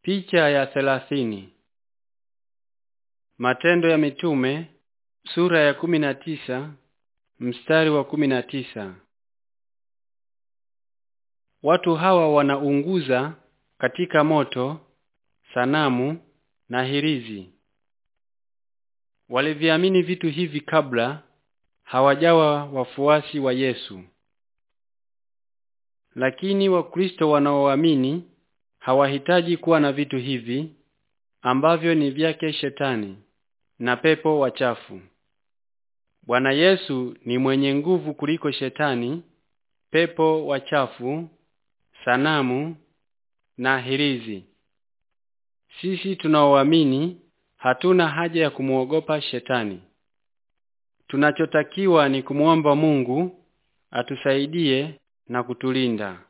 Picha ya thelathini. Matendo ya Mitume sura ya kumi na tisa mstari wa kumi na tisa. Watu hawa wanaunguza katika moto sanamu na hirizi. Waliviamini vitu hivi kabla hawajawa wafuasi wa Yesu. Lakini Wakristo wanaoamini hawahitaji kuwa na vitu hivi ambavyo ni vyake shetani na pepo wachafu. Bwana Yesu ni mwenye nguvu kuliko shetani, pepo wachafu, sanamu na hirizi. Sisi tunaoamini hatuna haja ya kumuogopa shetani. Tunachotakiwa ni kumwomba Mungu atusaidie na kutulinda.